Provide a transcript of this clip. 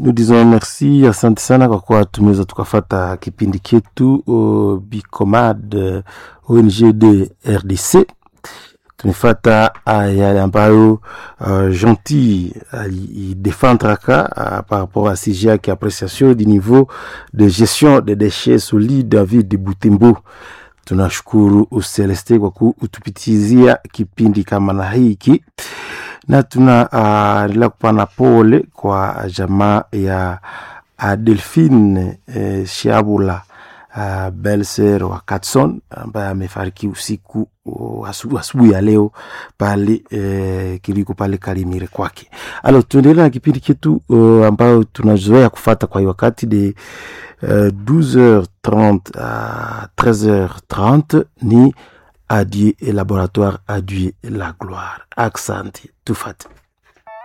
nous disons merci, asante sana kwa kuwa tumeweza tukafata kipindi chetu uh, Bicomad uh, ONG de RDC. Tumefata uh, yale ambayo uh, Gentil alidefendraka uh, par rapport à sujet yake appréciation du niveau de gestion des déchets solides en ville de Butembo. Tunashukuru Celeste kwa kutupitizia kipindi kama na hiki na tunaendelea uh, kupana pole kwa jamaa ya uh, Delphine uh, Shiabula uh, Belser wa Katson ambaye amefariki usiku uh, asubuhi ya leo pale uh, kiliko pale Kalimire kwake. Alo, tuendelea na kipindi chetu uh, ambayo tunazoea kufata kwa wakati de uh, 12h30 à 13h30 ni Adieu et laboratoire Adieu la gloire. Accent, tout fait.